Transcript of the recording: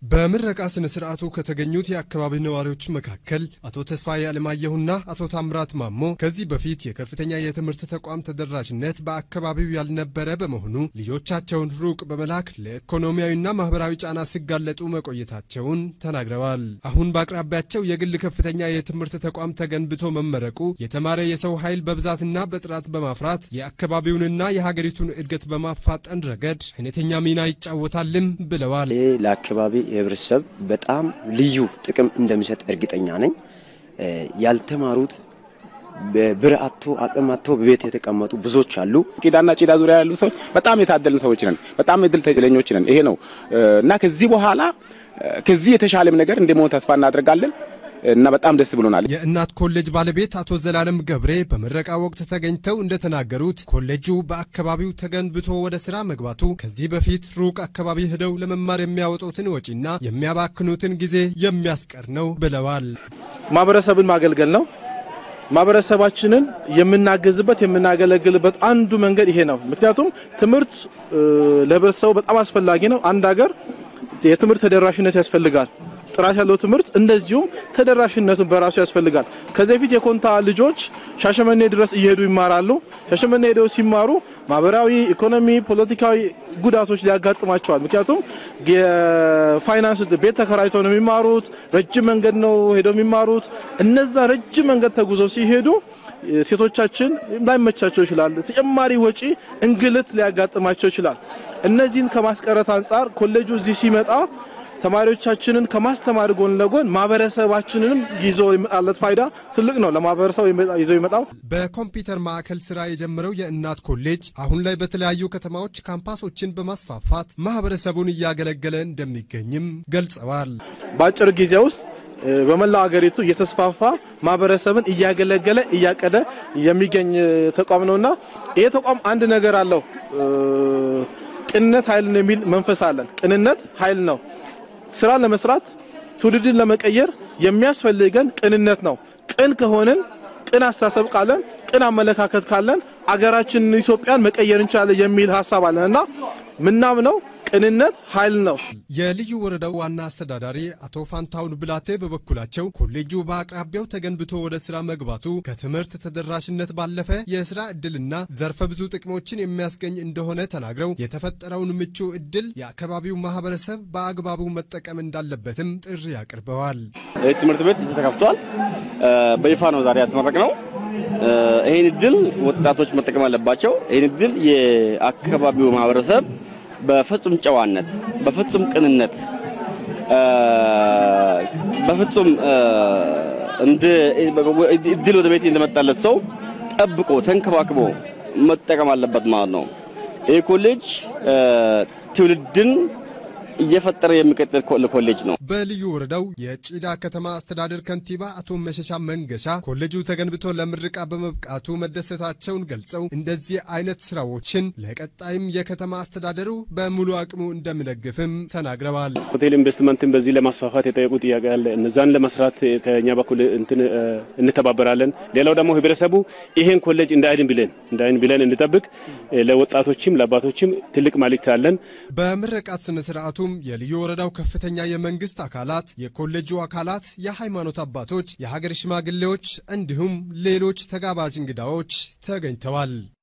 በምረቃ ስነ ስርዓቱ ከተገኙት የአካባቢ ነዋሪዎች መካከል አቶ ተስፋዬ አለማየሁና አቶ ታምራት ማሞ ከዚህ በፊት የከፍተኛ የትምህርት ተቋም ተደራሽነት በአካባቢው ያልነበረ በመሆኑ ልጆቻቸውን ሩቅ በመላክ ለኢኮኖሚያዊና ማህበራዊ ጫና ሲጋለጡ መቆየታቸውን ተናግረዋል። አሁን በአቅራቢያቸው የግል ከፍተኛ የትምህርት ተቋም ተገንብቶ መመረቁ የተማረ የሰው ኃይል በብዛትና በጥራት በማፍራት የአካባቢውንና የሀገሪቱን እድገት በማፋጠን ረገድ አይነተኛ ሚና ይጫወታልም ብለዋል። ይሄ ለአካባቢ የህብረተሰብ በጣም ልዩ ጥቅም እንደሚሰጥ እርግጠኛ ነኝ። ያልተማሩት ብር አጥቶ አቅም አጥቶ በቤት የተቀመጡ ብዙዎች አሉ። ቂዳና ጪዳ ዙሪያ ያሉ ሰዎች በጣም የታደልን ሰዎች ነን። በጣም እድል ተለኞች ነን። ይሄ ነው እና ከዚህ በኋላ ከዚህ የተሻለም ነገር እንደመሆን ተስፋ እናደርጋለን እና በጣም ደስ ብሎናል። የእናት ኮሌጅ ባለቤት አቶ ዘላለም ገብሬ በምረቃ ወቅት ተገኝተው እንደተናገሩት ኮሌጁ በአካባቢው ተገንብቶ ወደ ስራ መግባቱ ከዚህ በፊት ሩቅ አካባቢ ሄደው ለመማር የሚያወጡትን ወጪና የሚያባክኑትን ጊዜ የሚያስቀር ነው ብለዋል። ማህበረሰብን ማገልገል ነው። ማህበረሰባችንን የምናገዝበት የምናገለግልበት አንዱ መንገድ ይሄ ነው። ምክንያቱም ትምህርት ለህብረተሰቡ በጣም አስፈላጊ ነው። አንድ ሀገር የትምህርት ተደራሽነት ያስፈልጋል። ጥራት ያለው ትምህርት እንደዚሁም ተደራሽነቱን በራሱ ያስፈልጋል። ከዚህ በፊት የኮንታ ልጆች ሻሸመኔ ድረስ እየሄዱ ይማራሉ። ሻሸመኔ ሄደው ሲማሩ ማህበራዊ፣ ኢኮኖሚ፣ ፖለቲካዊ ጉዳቶች ሊያጋጥማቸዋል። ምክንያቱም የፋይናንስ ቤት ተከራይተው ነው የሚማሩት። ረጅም መንገድ ነው ሄደው የሚማሩት። እነዛ ረጅም መንገድ ተጉዘው ሲሄዱ ሴቶቻችን ላይመቻቸው ይችላል። ተጨማሪ ወጪ፣ እንግልት ሊያጋጥማቸው ይችላል። እነዚህን ከማስቀረት አንጻር ኮሌጁ እዚህ ሲመጣ ተማሪዎቻችንን ከማስተማር ጎን ለጎን ማህበረሰባችንንም ይዞ የመጣለት ፋይዳ ትልቅ ነው። ለማህበረሰቡ ይዞ ይመጣው በኮምፒውተር ማዕከል ስራ የጀመረው የእናት ኮሌጅ አሁን ላይ በተለያዩ ከተማዎች ካምፓሶችን በማስፋፋት ማህበረሰቡን እያገለገለ እንደሚገኝም ገልጸዋል። በአጭር ጊዜ ውስጥ በመላው ሀገሪቱ እየተስፋፋ ማህበረሰብን እያገለገለ እያቀደ የሚገኝ ተቋም ነውና ይሄ ተቋም አንድ ነገር አለው። ቅንነት ኃይል ነው የሚል መንፈስ አለን። ቅንነት ኃይል ነው። ስራ ለመስራት ትውልድን ለመቀየር የሚያስፈልገን ቅንነት ነው። ቅን ከሆንን ቅን አስተሳሰብ ካለን ቅን አመለካከት ካለን አገራችንን ኢትዮጵያን መቀየር እንችላለን የሚል ሀሳብ አለን እና ምናምነው ቅንነት ኃይል ነው። የልዩ ወረዳው ዋና አስተዳዳሪ አቶ ፋንታውን ብላቴ በበኩላቸው ኮሌጁ በአቅራቢያው ተገንብቶ ወደ ስራ መግባቱ ከትምህርት ተደራሽነት ባለፈ የስራ እድልና ዘርፈ ብዙ ጥቅሞችን የሚያስገኝ እንደሆነ ተናግረው የተፈጠረውን ምቹ እድል የአካባቢው ማህበረሰብ በአግባቡ መጠቀም እንዳለበትም ጥሪ አቅርበዋል። ትምህርት ቤት ተከፍቷል። በይፋ ነው ዛሬ ያስመረቅ ነው። ይህን እድል ወጣቶች መጠቀም አለባቸው። ይህን እድል የአካባቢው ማህበረሰብ በፍጹም ጨዋነት፣ በፍጹም ቅንነት፣ በፍጹም እንደ እድል ወደ ቤት እንደመጣለት ሰው ጠብቆ ተንከባክቦ መጠቀም አለበት ማለት ነው። ይህ ኮሌጅ ትውልድን እየፈጠረ የሚቀጥል ኮሌጅ ነው። በልዩ ወረዳው የጪዳ ከተማ አስተዳደር ከንቲባ አቶ መሸሻ መንገሻ ኮሌጁ ተገንብቶ ለምርቃ በመብቃቱ መደሰታቸውን ገልጸው እንደዚህ አይነት ስራዎችን ለቀጣይም የከተማ አስተዳደሩ በሙሉ አቅሙ እንደሚደግፍም ተናግረዋል። ሆቴል ኢንቨስትመንትን በዚህ ለማስፋፋት የጠየቁ ጥያቄ አለ። እነዛን ለመስራት ከኛ በኩል እንትን እንተባበራለን። ሌላው ደግሞ ህብረተሰቡ ይሄን ኮሌጅ እንደ አይን ብለን እንደ አይን ብለን እንጠብቅ። ለወጣቶችም ለአባቶችም ትልቅ መልእክት አለን። በምረቃት ስነ ስርዓቱ የልዩ ወረዳው ከፍተኛ የመንግስት አካላት፣ የኮሌጁ አካላት፣ የሃይማኖት አባቶች፣ የሀገር ሽማግሌዎች እንዲሁም ሌሎች ተጋባዥ እንግዳዎች ተገኝተዋል።